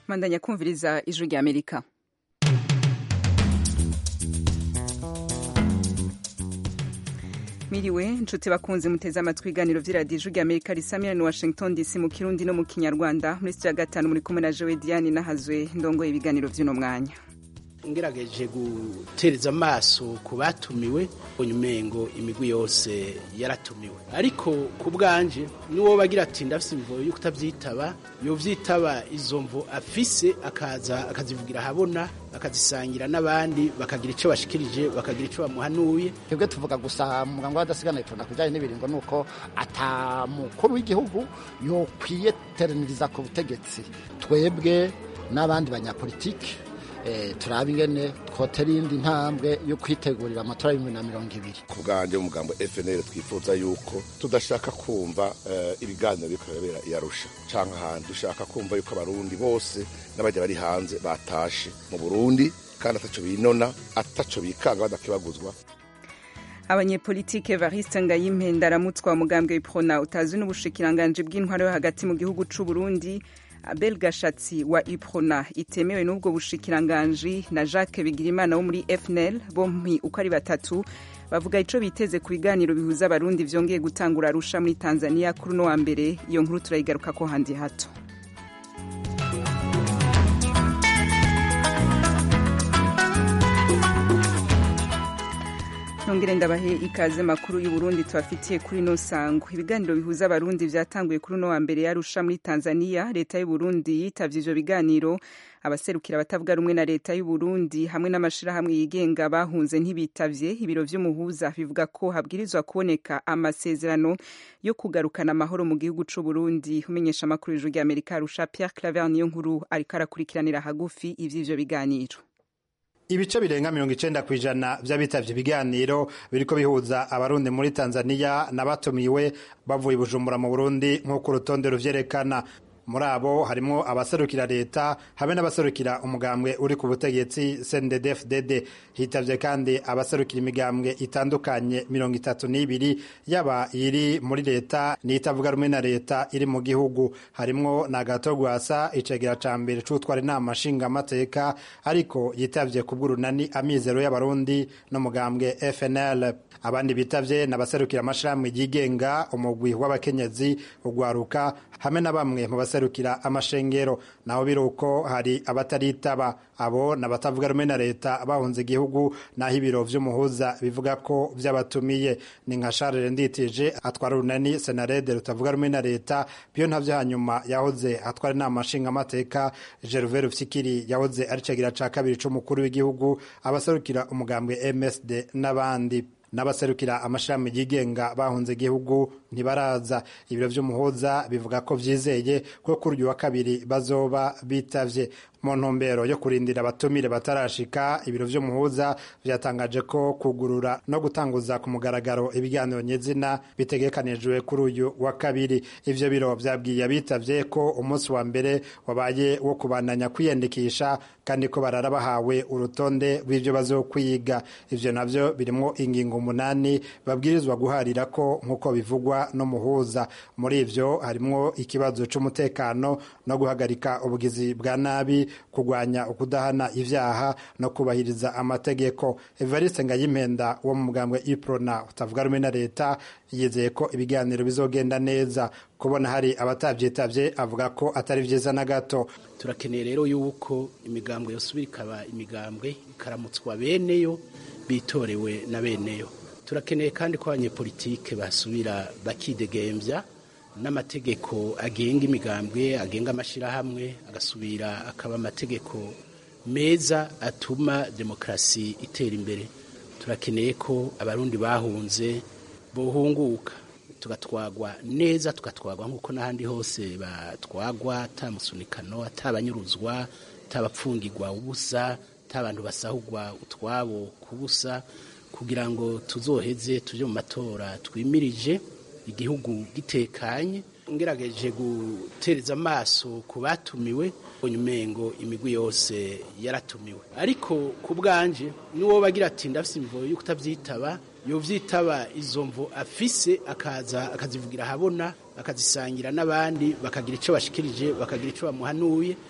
mandanya kumviriza ijwi rya amerika miriwe nshuti bakunze muteze amatwi ibiganiro vy'iradiyo ijwi rya amerika risamira ni washington dc mu kirundi no mu kinyarwanda muri sitiyo ya gatanu muri kumwe na jowe diane nahazwe ndongoye ibiganiro vy'uno mwanya ngerageje gutereza amaso ku batumiwe umengo imigwi yose yaratumiwe ariko ku bwanje n'uwo bagira ati ndafise imvo yo kutavyitaba yovyitaba izo mvo afise akaza akazivugira ahabona akazisangira n'abandi bakagira ico bashikirije bakagira ico bamuhanuye twebwe tuvuga gusa muganga w'adasigana tuna kujanye n'ibiringo nuko ata mukuru w'igihugu yokwiye teraniriza ku butegetsi twebwe n'abandi banyapolitiki turaba ingene twotera iyindi ntambwe yo kwitegurira amatora y'ibihumbi na mirongo ibiri ku bwanjye umugambo FNL twifuza yuko tudashaka kumva ibiganiro biriko birabera iyarusha canke ahantu dushaka kumva yuko abarundi bose n'abajya bari hanze batashe mu burundi kandi ataco binona ataco bikanga badakibaguzwa abanyepolitike Evariste Ngayimpenda aramutswa umugambwe w'iprona utazwi n'ubushikiranganji bw'intwaro yo hagati mu gihugu c'u Burundi Abel Gashatsi wa Iprona itemewe n'ubwo bushikiranganji na Jacques Bigirimana wo muri FNL bompi uko ari batatu bavuga ico biteze ku biganiro bihuza abarundi vyongeye gutangura Arusha muri Tanzania kuri uno wa mbere iyo nkuru turayigaruka ko handi hato nongere ndabahe ikaze makuru y'uburundi tubafitiye kuri no sango ibiganiro bihuza abarundi vyatanguye kuri uno wa mbere yarusha muri tanzania leta y'uburundi yitavye ivyo biganiro abaserukira abatavuga rumwe na leta y'uburundi hamwe n'amashirahamwe yigenga bahunze ntibitavye ibiro vy'umuhuza bivuga ko habwirizwa kuboneka amasezerano yo kugarukana amahoro mu gihugu c'uburundi umenyesha amakuru y'ijuru rya amerika arusha pierre claver niyo nkuru ariko arakurikiranira hagufi ivy'ivyo biganiro ibice birenga mirongo icenda kw'ijana vy'abitavye ibiganiro biriko bihuza abarundi muri tanzaniya n'abatumiwe bavuye bujumbura mu burundi nk'uko urutonde ruvyerekana muri abo harimwo abaserukira leta hamwe n'abaserukira umugambwe uri ku butegetsi CNDD-FDD hitavye kandi abaserukira imigambwe itandukanye mirongo itatu n'ibiri yaba iri muri leta n'itavuga rumwe na leta iri mu gihugu harimwo na gato gwasa icegera ca mbere c'utwara inama nshingamateka ariko yitavye kubw'urunani amizero y'abarundi n'umugambwe FNL abandi bitavye n'abaserukira amashirahamwe yigenga umugwi w'abakenyezi ugwaruka hamwe na bamwe mu baserukira amashengero naho biruko hari abataritaba abo n'abatavuga rumwe na leta bahunze igihugu naho ibiro vy'umuhuza bivuga ko vyabatumiye ni nka Charles Nditije atwara urunani Senarede rutavuga rumwe na leta byo ntavyo hanyuma yahoze atwara inama nshingamateka Gervais Rufyikiri yahoze ari cegira ca kabiri c'umukuru w'igihugu abaserukira umugambwe MSD n'abandi n'abaserukira amashami yigenga bahunze igihugu ntibaraza ibiro vy'umuhuza bivuga ko vyizeye ko kuri uyu wa kabiri bazoba bitavye mu ntumbero yo kurindira abatumire batarashika ibiro vy'umuhuza vyatangaje ko kugurura no gutanguza ku mugaragaro ibiganiro nyezina bitegekanijwe kuri uyu wa kabiri ivyo biro vyabwiye abitavye ko umunsi wa mbere wabaye wo kubandanya kwiyandikisha kandi ko barara bahawe urutonde rw'ivyo bazokwiga ivyo navyo birimwo ingingo umunani babwirizwa guharira ko nk'uko bivugwa n'umuhuza muri ivyo harimwo ikibazo c'umutekano no guhagarika ubugizi bwa nabi kurwanya ukudahana ivyaha no kubahiriza amategeko Evariste Ngayimpenda wo mu mugambwe Iprona utavuga rumwe na leta yizeye ko ibiganiro bizogenda neza kubona hari abatavyitavye avuga ko atari vyiza na gato turakeneye rero yuko imigambwe yosubira ikaba imigambwe ikaramutswa beneyo bitorewe na beneyo turakeneye kandi ko abanyepolitike basubira bakidegemvya n'amategeko agenga imigambwe agenga amashirahamwe agasubira akaba amategeko meza atuma demokarasi itera imbere turakeneye ko abarundi bahunze bohunguka tugatwagwa neza tugatwagwa nk'uko n'ahandi hose batwagwa atamusunikano atabanyuruzwa atabapfungirwa ubusa atabantu basahugwa utwabo kubusa kugira ngo tuzoheze tuje mu matora twimirije igihugu gitekanye ngerageje gutereza amaso ku batumiwe umengo imigwi yose yaratumiwe ariko ku bwanje n'uwo bagira ati ndafise imvo yo kutavyitaba yovyitaba izo mvo afise akaza akazivugira ahabona akazisangira n'abandi bakagira ico bashikirije bakagira ico bamuhanuye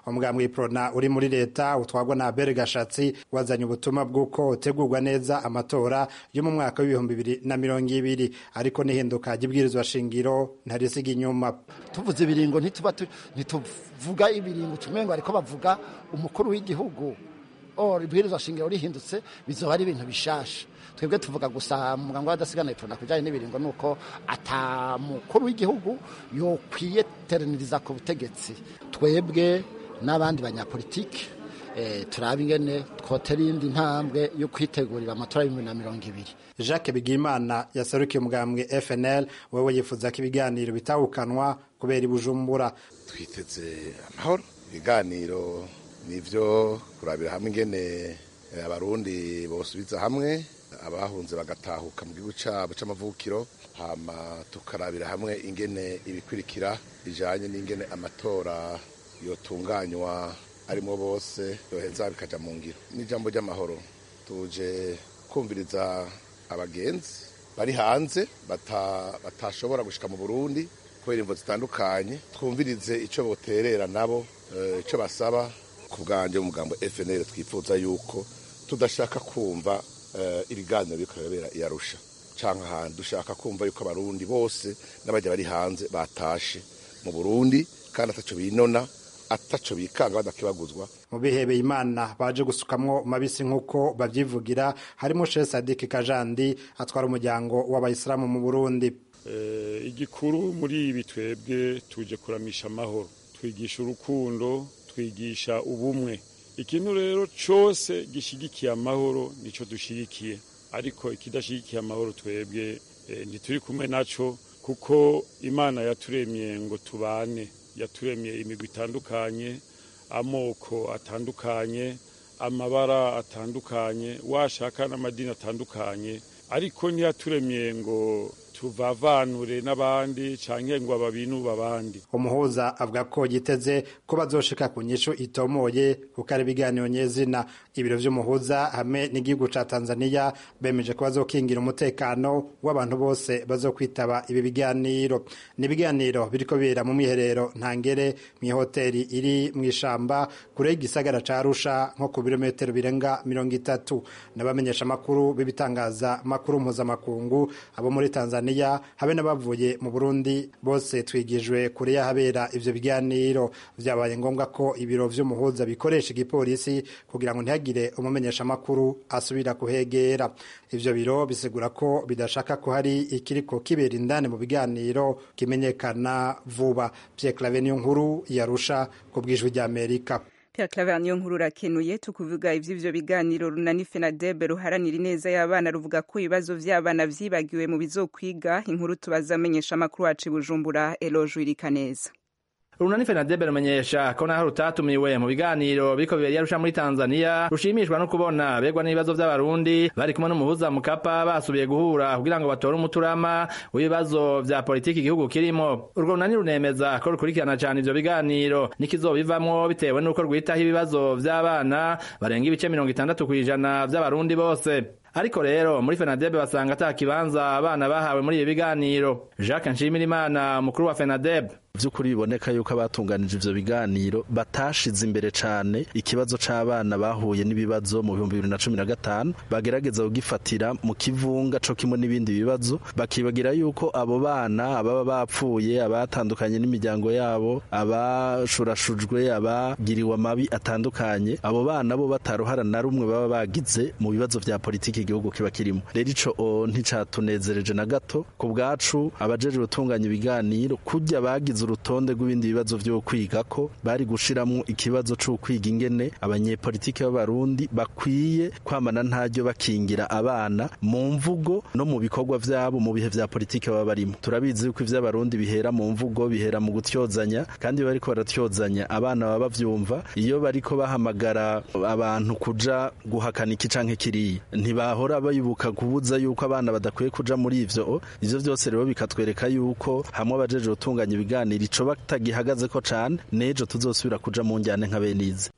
umugambwe w'iprona uri muri leta utwagwa na Abel Gashatsi wazanye ubutumwa bw'uko utegurwa neza amatora yo mu mwaka w'ibihumbi bibiri na mirongo ibiri ariko n'ihinduka ry'ibwirizwa shingiro ntarisiga inyuma tuvuze ibiringo ntituba ntituvuga ibiringo tumengo ariko bavuga umukuru w'igihugu or ibwirizwa shingiro rihindutse bizoba ari ibintu bishasha twebwe tuvuga gusa muganga w'adasigana ipfuna kujyanye n'ibiringo ni uko ata mukuru w'igihugu yokwiye teraniriza ku butegetsi twebwe n'abandi banyapolitiki turaba ingene twotera iyindi ntambwe yo kwitegurira amatora y'ibihumbi na mirongo ibiri jacques bigimana yaserukiye umugambwe fnl wewe yifuza ko ibiganiro bitawukanwa kubera ibujumbura twiteze amahoro ibiganiro nivyo kurabira hamwe ingene abarundi bosubiza hamwe abahunze bagatahuka mu gihugu cyabo c'amavukiro hama tukarabira hamwe ingene ibikurikira bijanye n'ingene amatora yotunganywa arimo bose yoheza bikaja mu ngiro n'ijambo ry'amahoro tuje kumviriza abagenzi bari hanze batashobora gushika mu burundi kubera imvo zitandukanye twumvirize ico boterera nabo ico basaba ku bwanje umugambo fnl twifuza yuko tudashaka kumva ibiganiro biriko birabera iyarusha canke ahantu dushaka kumva yuko abarundi bose n'abajya bari hanze batashe mu burundi kandi ataco binona ataco bikanga badakibaguzwa mu bihebeye imana baje gusukamwo mabisi nk'uko babyivugira harimo Sheikh Sadik Kajandi atwara umuryango w'abayisilamu mu Burundi igikuru muri ibi twebwe tuje kuramisha amahoro twigisha urukundo twigisha ubumwe ikintu rero cyose gishyigikiye amahoro nicyo dushyigikiye ariko ikidashyigikiye amahoro twebwe ntituri kumwe nacyo kuko imana yaturemye ngo tubane yaturemye imigwi itandukanye amoko atandukanye amabara atandukanye washaka n'amadini atandukanye ariko ntiyaturemye ngo tuvavanure n'abandi canke ngo ababinuba abandi umuhuza avuga ko yiteze ko bazoshika ku nyishu itomoye kuko ari ibiganiro nyezina ibiro vy'umuhuza hamwe n'igihugu ca tanzania bemeje ko bazokingira umutekano w'abantu bose bazokwitaba ibi biganiro ni ibiganiro biriko bibera mu mwiherero ntangere mw'ihoteri iri mw'ishamba kure y'igisagara ca arusha nko ku birometero birenga mirongo itatu n'abamenyesha amakuru b'ibitangaza makuru mpuzamakungu abo muri tanzania habe n'abavuye mu burundi bose twigijwe kure y'ahabera ivyo biganiro vyabaye ngombwa ko ibiro vy'umuhuza bikoresha igipolisi kugira ngo ntihagire umumenyeshamakuru asubira kuhegera ivyo biro bisigura ko bidashaka ko hari ikiriko kibera indani mu biganiro kimenyekana vuba Pierre Claver niyo nkuru yarusha ku bwijwi ry'Amerika Pierre Claver niyo nkuru rakenuye tukuvuga ivy'ivyo biganiro runani FENADEB ruharanira ineza y'abana ruvuga ko ibibazo vy'abana vyibagiwe mu bizokwiga inkuru tubaza amenyesha amakuru wacu Bujumbura Eloge Irikaneza Runani FENADEB rumenyesha ko naho rutatumiwe mu biganiro biriko bibera yarusha muri Tanzania rushimishwa no kubona begwa n'ibibazo vy'abarundi bari kumwe n'umuhuza mukapa basubiye guhura kugira ngo batore umuturama w'ibibazo vya politiki igihugu kirimo urwo runani runemeza ko rukurikirana cane ivyo biganiro n'ikizobivamwo bitewe n'uko rwitaho ibibazo vy'abana barenga ibice mirongo itandatu kw'ijana vy'abarundi bose ariko rero muri FENADEB basanga ata kibanza abana bahawe muri ibi biganiro Jacques Nshimirimana umukuru wa FENADEB by'ukuri biboneka yuko abatunganije ivyo biganiro batashize imbere cane ikibazo c'abana bahuye n'ibibazo mu bihumbi bibiri na cumi na gatanu bagerageza kugifatira mu kivunga co kimwe n'ibindi bibazo bakibagira yuko abo bana ababa bapfuye abatandukanye n'imiryango yabo abashurashujwe abagiriwe amabi atandukanye abo bana bo bataruhara na rumwe baba bagize mu bibazo vya politiki igihugu kiba kirimo rero ico nticatunezereje na gato ku bwacu abajejwe gutunganya ibiganiro kurya bagize urutonde rw'ibindi bibazo vyo kwiga ko bari gushiramwo ikibazo co kwiga ingene abanyepolitiki b'abarundi bakwiye kwamana ntaryo bakingira abana mu mvugo no mu bikorwa vyabo mu bihe vya politiki baba barimo turabizi yuko ivy'abarundi bihera mu mvugo bihera mu gutyozanya kandi iyo bariko baratyozanya abana baba bavyumva iyo bariko bahamagara abantu kuja guhakana iki canke kiriya ntibahora bayibuka kubuza yuko abana badakwiye kuja muri ivyo ivyo vyose rero bikatwereka yuko hamwe abajeje gutunganya ibiganiro ico batagihagaze ko cane nejo tuzosubira kuja mu njyane nka benize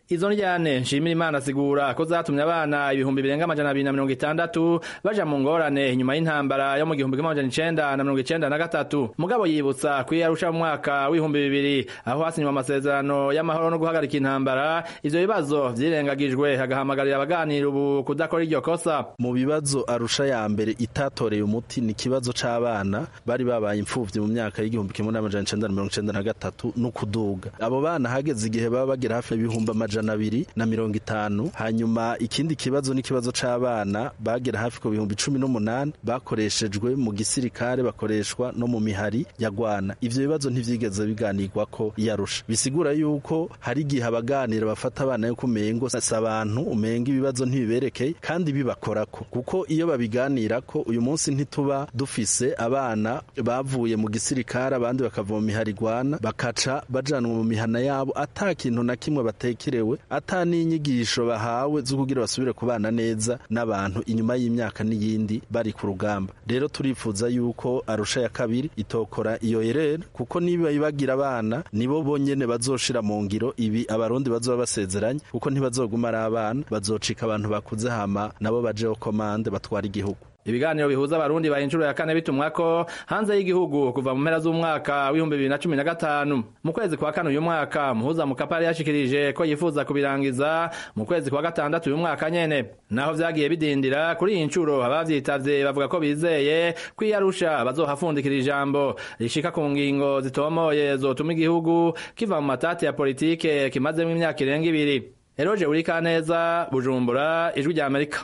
izo njyane nshimira imana asigura ko zatumye abana ibihumbi birenga amajana abiri na mirongo itandatu baja mu ngorane inyuma y'intambara yo mu gihumbi kimwe amajana icenda na mirongo icenda na gatatu mugabo yibutsa ko iyo yarusha mu mwaka w'ibihumbi bibiri aho hasinywa amasezerano y'amahoro no guhagarika intambara ivyo bibazo vyirengagijwe agahamagarira abaganira ubu kudakora iryo kosa mu bibazo arusha ya mbere itatoreye umuti ni ikibazo c'abana bari babaye imfuvyi mu myaka y'igihumbi kimwe n'amajana icenda na mirongo icenda na gatatu no kuduga abo bana hageze igihe baba bagera hafi y'ibihumbi amajana abiri na mirongo itanu hanyuma ikindi kibazo ni ikibazo c'abana bagera hafi ku bihumbi cumi n'umunani bakoreshejwe mu gisirikare bakoreshwa no mu mihari ya gwana ivyo bibazo ntivyigeze biganirwa ko yarusha bisigura yuko hari igihe abaganira bafata abana yuko umengo si abantu umenga ibibazo ntibiberekeye kandi bibakorako kuko iyo babiganirako uyu munsi ntituba dufise abana bavuye mu gisirikare abandi bakava mu mihari gwana bakaca bajanwa mu mihana yabo ata kintu na kimwe batekerewe ata n'inyigisho bahawe zo kugira basubire kubana neza n'abantu inyuma y'imyaka n'iyindi bari ku rugamba rero turifuza yuko arusha ya kabiri itokora iyo erere kuko niba ibagira abana nibo bonyene bazoshira mu ngiro ibi abarundi bazoba basezeranye kuko ntibazoguma ari abana bazocika abantu bakuze hama nabo bajeho komande batwara igihugu ibiganiro bihuza abarundi baye inshuro ya kane bitumwako hanze y'igihugu kuva mu mpera z'umwaka w'ibihumbi bibiri na cumi na gatanu mu kwezi kwa kane uyu mwaka muhuza mukapa yari yashikirije ko yifuza kubirangiza mu kwezi kwa gatandatu uyu mwaka nyene naho vyagiye bidindira kuri iyi nshuro abavyitavye bavuga ko bizeye ko iyo arusha bazohafundikira ijambo rishika ku ngingo zitomoye zotuma igihugu kiva mu matati ya politike kimazemwo imyaka irenga ibiri eroje urikaneza bujumbura ijwi rya amerika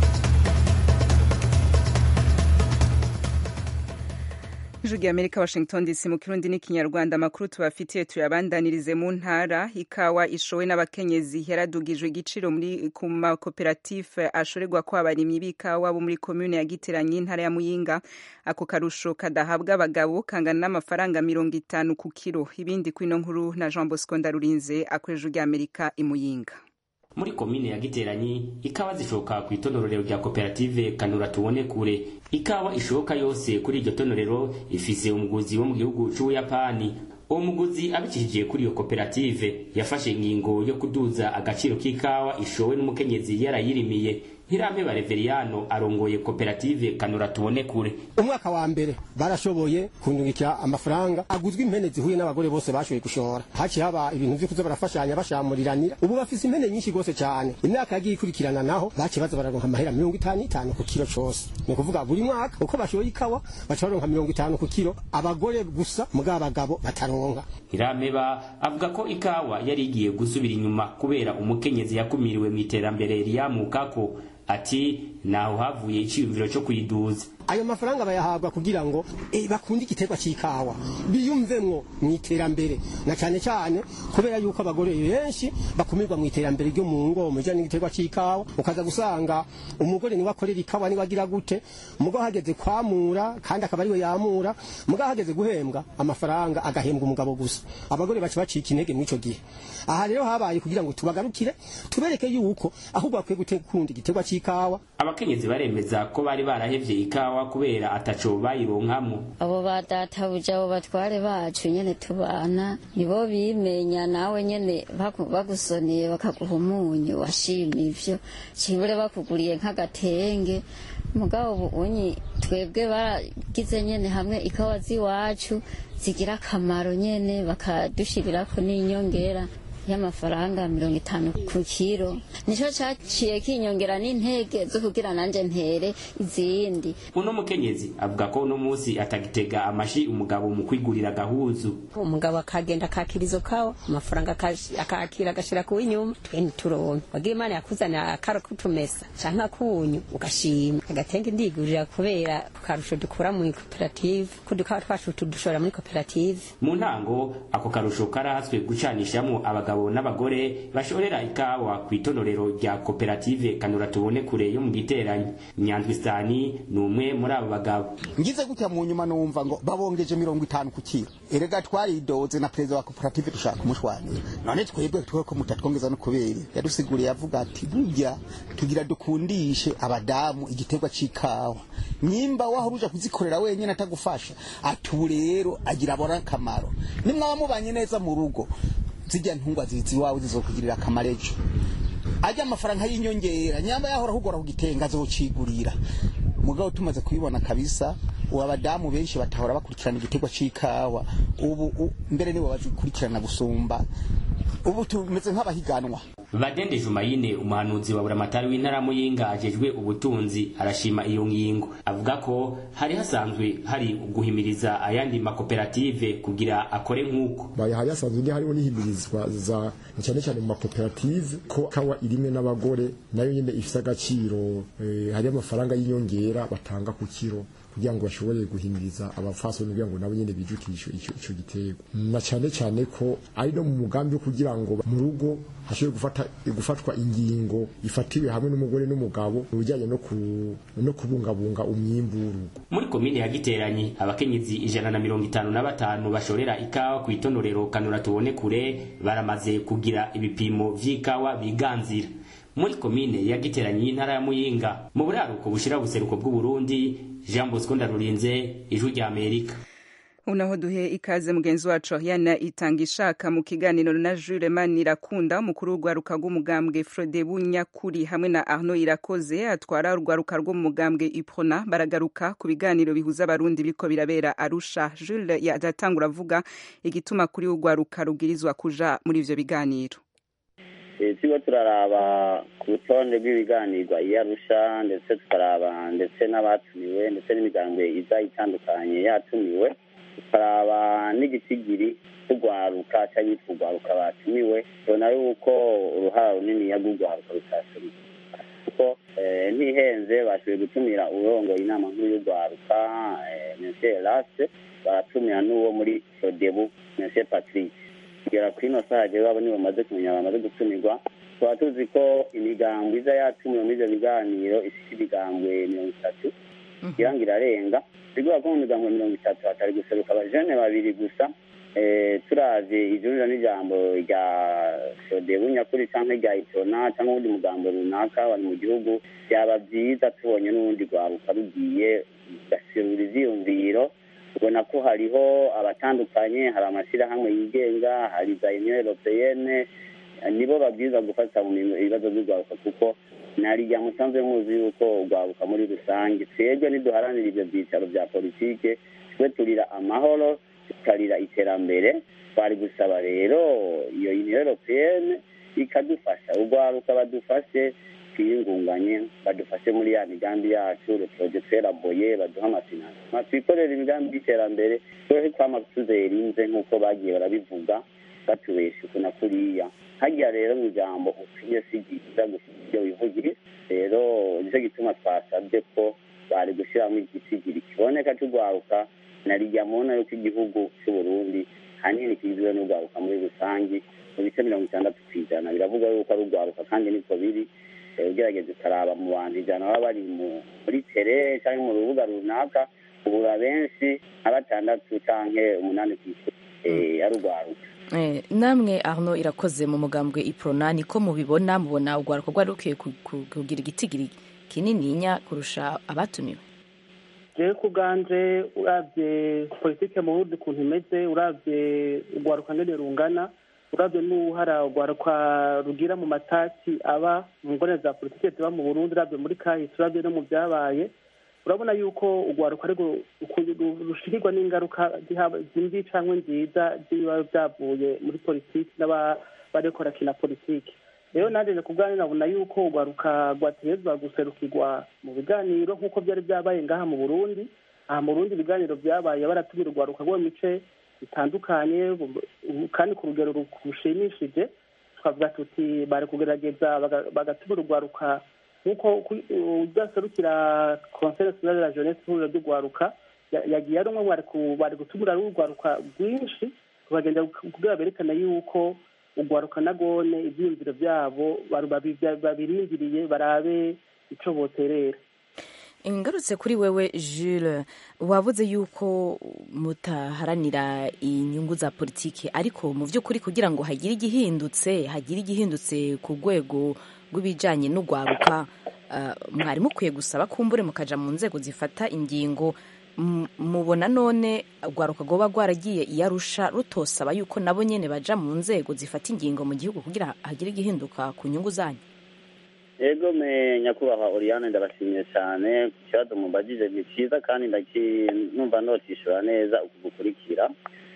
ijwi rya amerika washington dc mu kirundi n'ikinyarwanda amakuru tubafitiye tuyabandanirize mu ntara ikawa ishowe n'abakenyezi yaradugijwe igiciro muri ku makoperative ashorerwa ko abarimyi b'ikawa bo muri komune ya giteranyi intara ya muyinga ako karusho kadahabwa abagabo kangana n'amafaranga mirongo itanu ku kiro ibindi kwino nkuru na jean bosco ndarurinze akoresha rya amerika imuyinga muri komine ya giteranyi ikawa zishoka ku itonorero rya koperative kanura tubone kure ikawa ishoka yose kuri iryo tonorero ifise umuguzi wo mu gihugu c'ubuyapani uwo muguzi abicishije kuri iyo koperative yafashe ingingo yo kuduza agaciro k'ikawa ishowe n'umukenyezi yarayirimiye ntirampeba reveriyano arongoye koperative kanura tubone kure umwaka wa mbere barashoboye kundungikira amafaranga aguzwe impene zihuye n'abagore bose bashoboye gushora haciye haba ibintu vyo kuza barafashanya bashamuriranira ubu bafise impene nyinshi gose cyane imyaka yagiye ikurikirana naho baciye baza bararonka amahera mirongo itanu itanu ku kiro cose ni ukuvuga buri mwaka uko bashoboye ikawa baca baronka mirongo itanu ku kiro abagore gusa mugabo abagabo bataronka ntirampeba avuga ko ikawa yari igiye gusubira inyuma kubera umukenyezi yakumiriwe mu iterambere riyamukako ati naho havuye iciyumviro cyo kuyiduza ayo mafaranga bayahabwa kugira ngo eh, bakunde igiterwa cy'ikawa biyumvemwo mu iterambere na cyane cyane kubera yuko abagore benshi bakumirwa mu iterambere ryo mu ngo mu bijyanye n'igiterwa cy'ikawa ukaza gusanga umugore niwe akorera ikawa niwe agira gute mugo hageze kwamura kandi akaba ariwe yamura mugo hageze guhembwa amafaranga agahembwa umugabo gusa abagore baca bacika intege muri icyo gihe aha rero habaye kugira ngo tubagarukire tubereke yuko ahubwo bakwiye gukunda igiterwa cy'ikawa abakenyezi baremeza ko bari barahevye ikawa kubera ataco bayironkamwo abo badatabuja abo batware bacu nyene tubana nibo bimenya nawe nyene baku- bagusoneye bakaguha umunyu washima ivyo cibure bakuguriye nk'agatenge mugabo ubu unyi twebwe baragize nyene hamwe ikawa z'iwacu zigira akamaro nyene bakadushirirako n'inyongera y'amafaranga mirongo itanu ku kiro nico caciye kinyongera n'intege zo kugira nanje ntere izindi uno mukenyezi avuga ko uno musi atagitega amashi umugabo mu kwigurira agahuzu umugabo akagenda akakira izo kawa amafaranga akash- akakira agashira ku w'inyuma twe ntituronke wagira imana yakuzanira akaro kutumesa canke akunyu ugashima agatenge ndigurira kubera ku karusho dukura muri koperative ko dukawa twacu tudushora muri koperative mu ntango ako karusho karahatswe gucanishamo abagabo n'abagore bashorera ikawa ku itonorero rya koperative kanura tubone kure yo mu giteranyi nyandwisani ni umwe muri abo bagabo ngize gutya mu nyuma numva ngo babongeje mirongo itanu ku kiro erega twaridoze na perezida wa koperative dushaka kumushwanira none twebwe tuwe ko mutatwongeza no kubera yadusiguriye avuga ati burya tugira dukundishe abadamu igiterwa c'ikawa nyimba wahora uja kuzikorera wenyene atagufasha ati ubu rero agira abona akamaro nimwaba mubanye neza mu rugo zijya ntungwa zizi iwawe zizokugirira akamaro ejo ajya amafaranga y'inyongera nyamba yahora ahugora ku gitenga azocigurira mugabo tumaze kubibona kabisa ubu abadamu benshi batahora bakurikirana igiterwa c'ikawa ubu u- mbere nibo bazikurikirana gusumba ubu tumeze nk'abahiganwa Badende Jumayine umuhanuzi wa buramatari w'intara ya Muyinga ajejwe ubutunzi arashima iyo ngingo avuga ko hari hasanzwe hari guhimiriza ayandi makoperative kugira akore nk'uko bayahaye hasanzwe ndi hariho n'ihimirizwa za cyane cyane mu makoperative ko kawa irimwe n'abagore nayo nyine ifite agaciro eh, hari amafaranga y'inyongera batanga ku kiro kugira ngo bashobore guhimiriza abafasoni kugira ngo nabo nyine bijukishe ico ico gitego na cyane cyane ko ari no mu mugambi wo kugira ngo mu rugo hashobore gufata gufatwa ingingo ifatiwe hamwe n'umugore n'umugabo mu bijyanye no ku no kubungabunga umwimbu w'urugo muri komine ya Giteranyi abakenyezi ijana na mirongo itanu na batanu bashorera ikawa ku itonorero kanura tubone kure baramaze kugira ibipimo vy'ikawa biganzira muri komine ya Giteranyi y'intara ya Muyinga mu buraruko bushira buseruko bw'u Burundi Jean Bosco Ndarurinze ijwi rya Amerika unaho duhe ikaze mugenzi wacu yana itanga ishaka mu kiganiro na Jules Manirakunda umukuru w'urwaruka rw'umugambwe Frode Bunyakuri hamwe na Arnaud Irakoze atwara urwaruka rwo mu mugambwe Iprona baragaruka ku biganiro bihuza abarundi biriko birabera Arusha Jules yadatangura avuga igituma kuri urwaruka rubwirizwa kuja muri ivyo biganiro turiko turaraba ku rutonde rw'ibiganirwa iyo arusha ndetse tukaraba ndetse n'abatumiwe ndetse n'imigambwe iza itandukanye yatumiwe tukaraba n'igisigiri c'urwaruka cy'abitwa urwaruka batumiwe tubona yuko uruhara runini rw'urwaruka rutaseruka kuko eh, ntihenze bashoboye gutumira urongoye inama nkuru y'urwaruka eh, monsieur Eraste baratumira n'uwo muri Sodebu monsieur Patrick kugera kuri ino saha jewe abo nibo bamaze kumenya bamaze gutumirwa tukaba tuzi ko imigambwe iza yatumiwe muri ivyo biganiro ifite ibigambwe mirongo itatu kugira ngo irarenga bigora ko mu migambwe mirongo itatu hatari guseruka abajene babiri gusa eh, turavye ijurira n'ijambo rya sodebu nyakuri canke rya itona canke uwundi mugambo runaka bari mu gihugu byaba vyiza tubonye n'urundi rwaruka rugiye rugaserura ivyiyumviro ubona ko hariho abatandukanye hari amashyirahamwe yigenga hari za union europeyene nibo babwirizwa gufata mu mirimo- ibibazo by'urwaruka kuko narirya musanzwe muzi yuko urwaruka muri rusange twebwe niduharanira ivyo vyicaro vya politike twe turira amahoro tukarira iterambere twari gusaba rero iyo union europeyene ikadufasha urwaruka badufashe twiyungunganye badufashe muri ya migambi yacu reproje tweraboye baduha amafinansi twikorera imigambi y'iterambere twehe kwama tuzera inze nk'uko bagiye barabivuga batubesha uku na kuriya harya rero mu ijambo ukwiye si byiza gusiga ibyo wivugire rero nicyo gituma twasabye ko bari gushyiramo igisigiri kiboneka cy'urwaruka na rijya mubona yuko igihugu cy'uburundi hanini kigizwe n'urwaruka muri rusange mu bice mirongo itandatu ku ijana biravuga yuko ari urwaruka kandi niko biri Eh, ugerageza ukaraba mu bantu ijana baba bari mu- muri tere cyangwa mu rubuga runaka ubura benshi nka batandatu canke umunani ku isi eh, ari urwaruka Eh, namwe arno irakoze mu mugambwe iprona niko mubibona mubona urwaruka rwari rukwiye ku- ku- kugira igitigiri kinininya kurusha abatumiwe jewe ku bwanje urabye politike mu burundi ukuntu imeze urabye urwaruka ngene rungana urabye n'uhara urwaruka rugira mu matati aba mu ngone za politike ziba mu burundi urabye muri kahise urabye no mu byabaye urabona yuko urwaruka ariko rushikirwa n'ingaruka zihaba- zimbi cyangwa nziza z'ibiba byavuye muri politiki n'abariko barakina politiki rero nanjye ku bwanjye nabona yuko urwaruka rwategerezwa guserukirwa mu biganiro nk'uko byari byabaye ngaha mu burundi aha mu burundi ibiganiro byabaye baratumira urwaruka rwo mu mice bitandukanye bu- kandi ku rugero ru- rushimishije twavuga tuti bari kugerageza baga- bagatumira urwaruka nk'uko ku- udaserukira conseil national de la jeunesse ihuriro ry'urwaruka ya- yagiye ari umwe mu bari ku- bari gutumira urwaruka rwinshi bagenda kugira berekana yuko urwaruka na gone ibyiyumviro byabo baru- babi- babirindiriye barabe ico boterera ngarutse kuri wewe Jules wavuze yuko mutaharanira inyungu za politiki ariko mu by'ukuri kugira ngo hagire igihindutse hagire igihindutse ku rwego rw'ibijyanye n'urwaruka ah, mwari mukwiye gusaba kumbure mukaja mu nzego zifata ingingo M- mubona none rwaruka rwoba rwaragiye iyarusha rutosaba yuko nabo nyene baja mu nzego zifata ingingo mu gihugu kugira hagire igihinduka ku nyungu zanyu ego me nyakubahwa oriane ndabashimiye cyane ku kibazo mubajije ni cyiza kandi ndaki- numva notishura neza uku gukurikira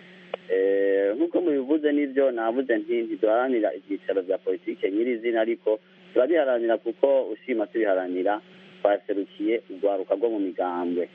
Eh, nk'uko mubivuze n'ibyo navuze nti ntiduharanira ibyicaro bya politike nyirizina ariko turabiharanira kuko ushima tubiharanira twaserukiye urwaruka rwo mu migambwe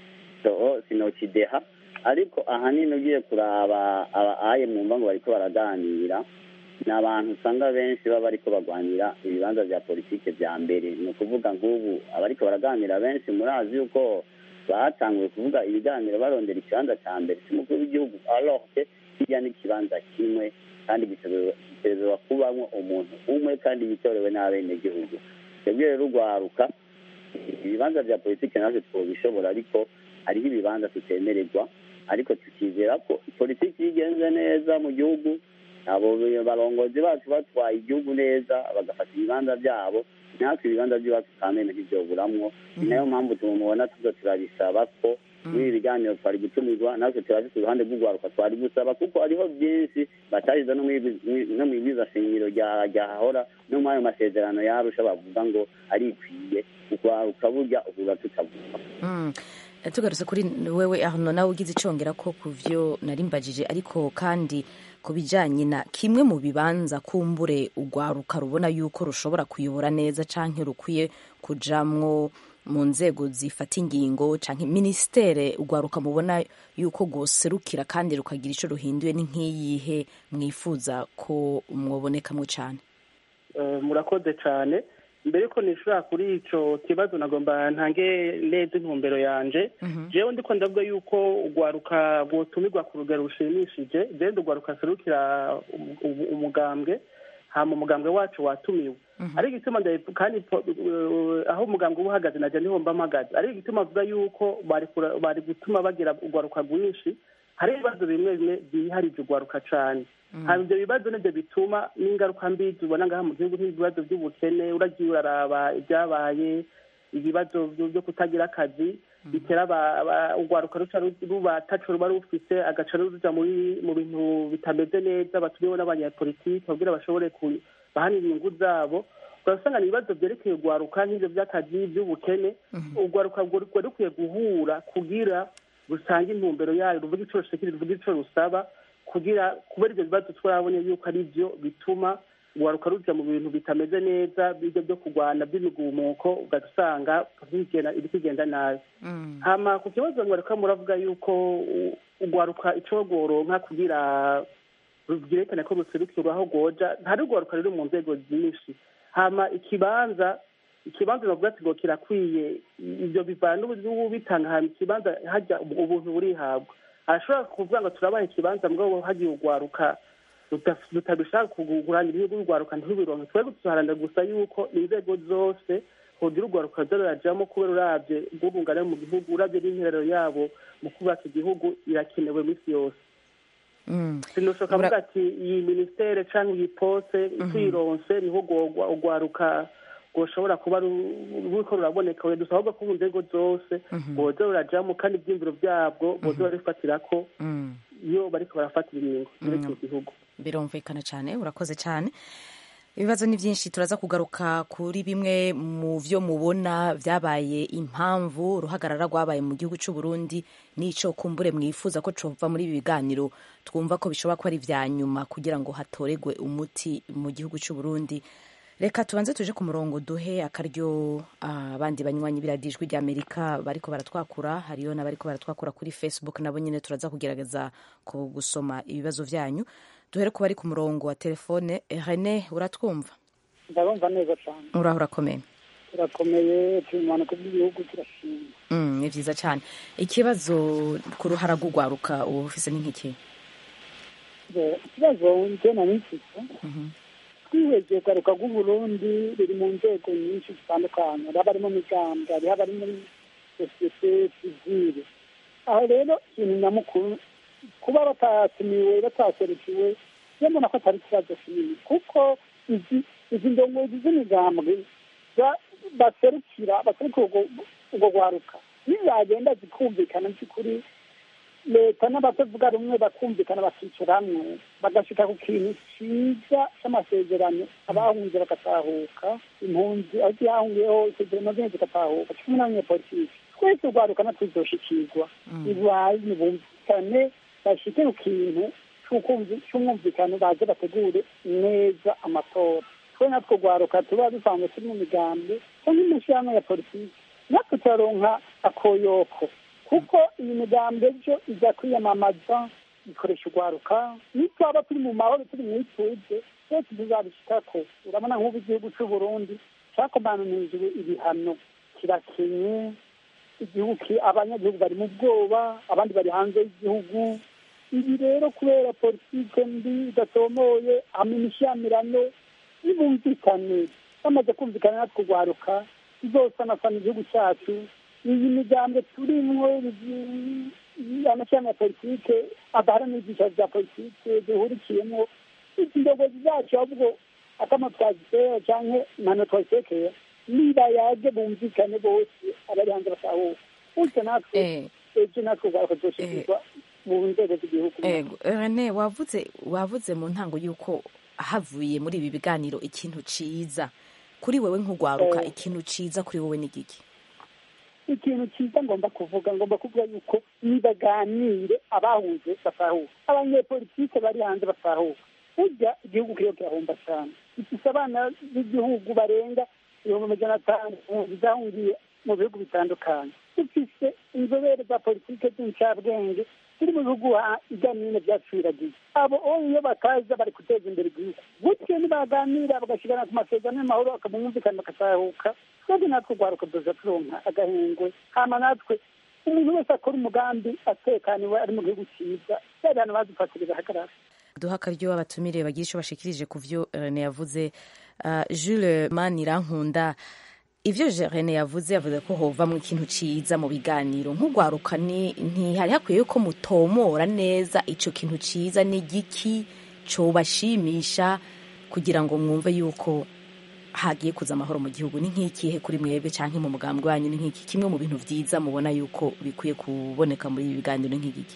so sinokideha ariko ahanini ugiye kuraba aba aye mwumva ngo bariko baraganira ni abantu usanga benshi baba bariko bagwanira ibibanza vya politike vya mbere ni ukuvuga nk'ubu abariko baraganira benshi murazi yuko batanguye kuvuga ibiganiro barondera ikibanza ca mbere c'umukuru w'igihugu alors que hirya n'ikibanza kimwe kandi gitegerezwa kubamwo umuntu umwe kandi yitorewe n'abenegihugu twebwe rero urwaruka ibibanza vya politike natwe twobishobora ariko hariho ibibanza tutemererwa ariko tukizera ko politiki iyo igenze neza mu gihugu abo barongozi bacu batwaye igihugu neza bagafata ibibanza byabo natwe ibibanza by'iwacu kamene ntibyoburamwo ni nayo mpamvu tumubona tuza turabisaba ko muri ibi biganiro twari gutumirwa natwe turabise uruhande rw'urwaruka twari gusaba kuko hariho byinshi batariza no mu ibwiza shingiro ryahahora no muri ayo masezerano yarusha bavuga ngo arikwiye urwaruka burya uhura tutavuga Mm. tugarutse kuri wewe aho nawe ugize icongera ko ku vyo narimbajije ariko kandi ku bijanye na kimwe mu bibanza kumbure urwaruka rubona yuko rushobora kuyobora neza canke rukwiye kujamwo mu nzego zifata ingingo canke ministere urwaruka mubona yuko rwoserukira kandi rukagira ico ruhinduye ni nk'iyihe mwifuza ko mwobonekamwo cane Eh, murakoze cyane mbere yuko nishura kuri ico kibazo nagomba ntange neza intumbero yanje jewe ndiko ndavuga yuko urwaruka rwotumirwa ku rugero rushimishije jewe ndurwaruka serukira um- um- umugambwe hama umugambwe wacu watumiwe ariko igituma ndabivu- kandi po- uh, aho umugambwe uba uhagaze naje niho mba mpagaze ariko igituma avuga yuko bari kura- bari gutuma bagira urwaruka rwinshi hari ibibazo bimwe bimwe byiharije urwaruka cane haba ibyo bibazo nibyo bituma n'ingaruka mbi tubona ngaha mu gihugu nk'ibibazo by'ubukene uragiye uraraba ibyabaye ibibazo byo byo kutagira akazi bitera aba- aba- urwaruka ruca ru- ruba taco ruba rufise agaca ruja muri mu bintu bitameze neza batumiwe n'abanyapolitiki kugira bashobore ku- bahanira inyungu zabo urasanga ni ibibazo byerekeye urwaruka nk'ivyo by'akazi by'ubukene urwaruka rwo rwari rukwiye guhura kugira rusange intumbero yayo ruvuga ico rushikira ruvuga ico rusaba kugira kubera ibyo bibazo turabonye yuko ari byo bituma urwaruka ruja mu bintu bitameze neza bijya byo kurwana by'imigumuko ugasanga bigenda- iri kugenda nabi hama ku kibazo mwareka muravuga yuko u- urwaruka ico rworonka kugira rubyerekane ko ruserukirwa aho rwoja ntari urwaruka ruri mu nzego nyinshi hama ikibanza ikibanza bavuga ati ngo kirakwiye ibyo bivana n'ubu- n'ubitanga hama ikibanza hajya ubuntu burihabwa arashobora kuvuga ngo turabaha ikibanza mugabo hagiye urwaruka ruta- rutabishaka kugurana ibihugu urwaruka ntirubironke twebwe tuzaharanira gusa yuko inzego zose hogira urwaruka ruza rurajamo kubera uravye rw'ubungane mu gihugu uravye n'interero yabo mu kubaka igihugu irakenewe misi yose Mm. sinoshoka avuga ati iyi ministere canke iyi pose twironse niho rwogwa- urwaruka rwoshobora kuba ru- ruriko ruraboneka we dusaba ahubwo ko mu nzego zose boza rurajamo kandi ivyiyumviro vyabwo boza barifatirako Mm. iyo bariko barafatira ingingo zerekeye igihugu birumvikana cyane urakoze cyane ibibazo ni byinshi turaza kugaruka kuri bimwe mu byo mubona byabaye impamvu uruhagarara rwabaye mu gihugu cy'u Burundi n'icyo kumbure mwifuza ko cova muri ibi biganiro twumva ko bishobora kuba ari ibya nyuma kugira ngo hatoregwe umuti mu gihugu cy'u Burundi reka tubanze tuje ku murongo duhe akaryo ah, abandi banywanyi biradijwi rya amerika bariko baratwakura hariyo n'abariko baratwakura kuri facebook nabo nyine turaza kugerageza ku gusoma ibibazo vyanyu duhere ku bari ku murongo wa telefone Eh, rene uratwumva ndabumva neza cyane uraho urakomeye turakomeye turi mu mpanuka by'igihugu turashima Mm, ni vyiza cyane ikibazo ku ruhara rw'urwaruka uba ufise ni nk'iki Bo, ikibazo nje nari mfite twihweje ugaruka rw'uburundi ruri mu nzego nyinshi zitandukanye hariho abari mu migambwe hariho abari muri sosiyete sivile aho rero ikintu nyamukuru kuba batatumiwe bataserukiwe iyo mbona ko atari ikibazo kinini kuko izi izi ndongozi z'imigambwe za- baserukira baserukira urwo urwo rwaruka nizagenda zikumvikana by'ukuri leta n'abatavuga rumwe bakumvikana bakicara hamwe bagashika ku kintu cyiza c'amasezerano abahunze bagatahuka impunzi aho zihahungiyeho isezerano zimwe zigatahuka kimwe n'abanyepolitiki twese urwaruka natwe tuzoshikirwa ibaye nibumvikane bashike ku kintu c'umwumvikano baze bategure neza amatora twe natwe urwaruka tuba dusanzwe turi mu migambi cyangwa imishyirahamwe ya politiki natwe turaronka akoyoko kuko iyi migambi ejo iza kwiyamamaza ikoresha urwaruka nitwaba turi mu mahoro turi mu ituze twese tuzabishikako urabona nk'ubu igihugu cy'u burundi cyakomananijwe ibihano kirakenye igihugu abanyagihugu bari mu bwoba abandi bari hanze y'igihugu ibi rero kubera politike mbi idatomoye hamwe n'ishyamirano nibumvikane bamaze kumvikana natwe urwaruka tuzosanasana igihugu cyacu iyi migambo turimwo amashyirahamwe ya politike adaharanira ibyicaro bya politike duhurikiyemo izi ndogozi zacu ahubwo akama twazitera canke mpano twazitekera niba yaje bumvikane bose abari hanze batahuka utyo natwe ejo natwe urwaruka tuzoshikirwa mu nzego z'igihugu rene wavuze wavuze mu ntango y'uko havuye muri ibi biganiro ikintu ciza kuri wewe nk'urwaruka ikintu ciza kuri wowe ni giki ikintu cyiza ngomba kuvuga ngomba kuvuga yuko nibaganire abahunze batahuka abanyepolitike bari hanze batahuka burya igihugu kiriho kirahomba cyane gifise abana b'igihugu barenga ibihumbi amajana atanu zahungiye mu bihugu bitandukanye dufise inzobere za politike z'incabwenge ziri mu bihugu iganine byaciragiye abo iyo bakaza bari guteza imbere igihugu gutyo nibaganira bagashyirana ku masezerano y'amahoro bakamumvikana bakatahuka twebwe natwe urwaruka duza turonka agahengwe hama natwe umuntu wese akora umugambi atekaniwe ari mu gihugu cyiza yari hano badufatire bahagarara duha akaryo abatumire bagira icyo bashikirije ku byo rene yavuze jules manirankunda ibyo rene yavuze yavuze ko hovamo ikintu cyiza mu biganiro nk'urwaruka ntihari hakwiye ko mutomora neza icyo kintu cyiza ni igiki cyobashimisha kugira ngo mwumve yuko hagiye kuza amahoro mu gihugu ni nk'ikihe kuri mwebwe cyangwa mu mugambi wanyu ni nk'iki kimwe mu bintu byiza mubona yuko bikwiye kuboneka muri ibi biganiro ni nk'igiki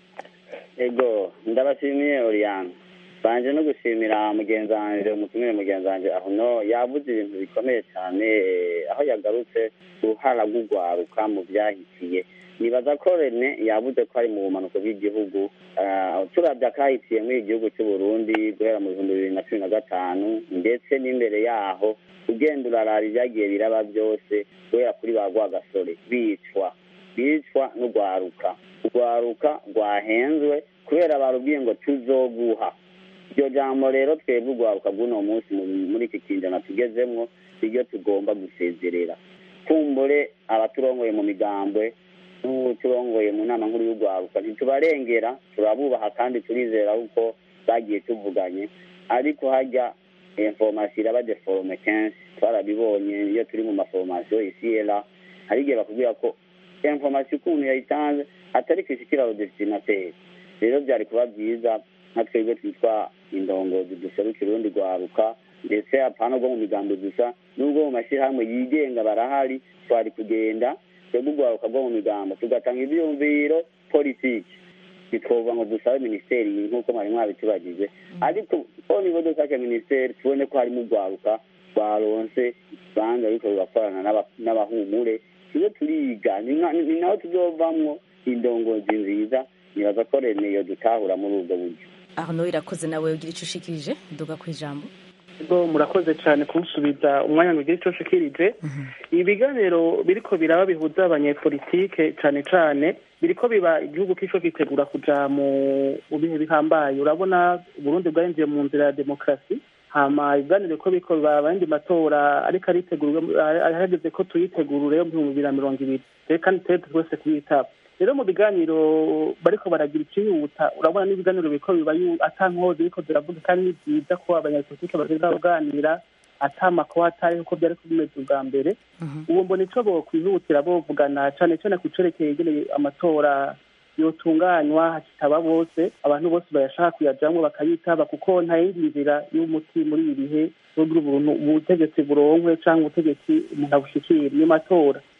ego ndabashimiye oriyane banje no gushimira mugenzi wanjye umutumire mugenzi wanjye aho no yavuze ibintu bikomeye cyane aho yagarutse uruhara rw'urwaruka mu byahitiye nibaza ko rene yavuze ko ari mu bumanuko bw'igihugu turabya akahitiye muri igihugu cy'u Burundi guhera mu bihumbi bibiri na cumi na gatanu ndetse n'imbere yaho ugenda urarara ibyagiye biraba byose guhera kuri ba rwagasore bicwa bicwa n'urwaruka urwaruka rwahenzwe kubera barubwiye ngo tuzoguha iryo jambo rero twebwe urwaruka bw'uno munsi muri iki kinjana tugezemwo niryo tugomba gusezerera kumbure abaturongoye mu migambwe n'uturongoye mu nama nkuru y'urwaruka ntitubarengera turabubaha kandi turizera kuko bagiye tuvuganye ariko hajya informasiyo iraba deforome kenshi twarabibonye iyo turi mu maforomasiyo isiyera hari igihe bakubwira ko informasiyo ukuntu yayitanze atari kwishikira rodesitinateri rero byari kuba byiza nka twebwe twitwa indongozi duserukira urundi rwaruka ndetse apana rwo mu migambo gusa n'ubwo mu mashyirahamwe yigenga barahari twari kugenda twebwe urwaruka rwo mu migambo tugatanga ibyumviro politiki ntitwovuga ngo dusabe minisiteri nk'uko mwari mwabitubagije ariko ko nibo dusake minisiteri tubone ko harimo urwaruka rwaronse banza ariko rugakorana n'abahumure tujye turiga ni naho tuzovamwo indongozi nziza nibaza ko rene iyo dutahura muri ubwo buryo aho irakoze nawe ugira icyo ushikirije duga ku ijambo ubwo murakoze cyane kumusubiza umwanya ngo ugire icyo ushikirije ibi biganiro biriko biraba bihuza abanyepolitike cyane cyane biriko biba igihugu kisho gitegura kuja mu bihe bihambaye urabona uburundi bwarinjiye mu nzira ya demokarasi hama ibiganiro ko biriko biba abandi matora ariko aritegurwa hageze ko tuyitegura yo mu bihumbi bibiri na mirongo ibiri kandi twese twese kuyitaba rero mu biganiro bariko baragira ikihuta urabona n'ibiganiro biriko biba ata nkozi biriko ziravuga kandi ni byiza ko abanyapolitike bagenda baganira ata makuba atari uko byari bimeze ubwa mbere ubu mbona ico bokwihutira bovugana cane cane ku cerekeye ingene amatora yotunganywa hakitaba bose abantu bose bayashaka kuyajamwo bakayitaba kuko nta yindi nzira y'umuti muri ibi bihe kugira ubuntu ubutegetsi buronkwe canke ubutegetsi umuntu abushikire niyo matora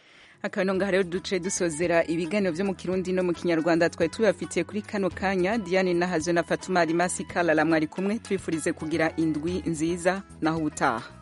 akanonga rero duce dusozera ibiganiro vyo mu kirundi no mu kinyarwanda twari tubafitiye kuri kano kanya diane nahazo na fatuma alimasi kalala mwari kumwe twifurize kugira indwi nziza naho ubutaha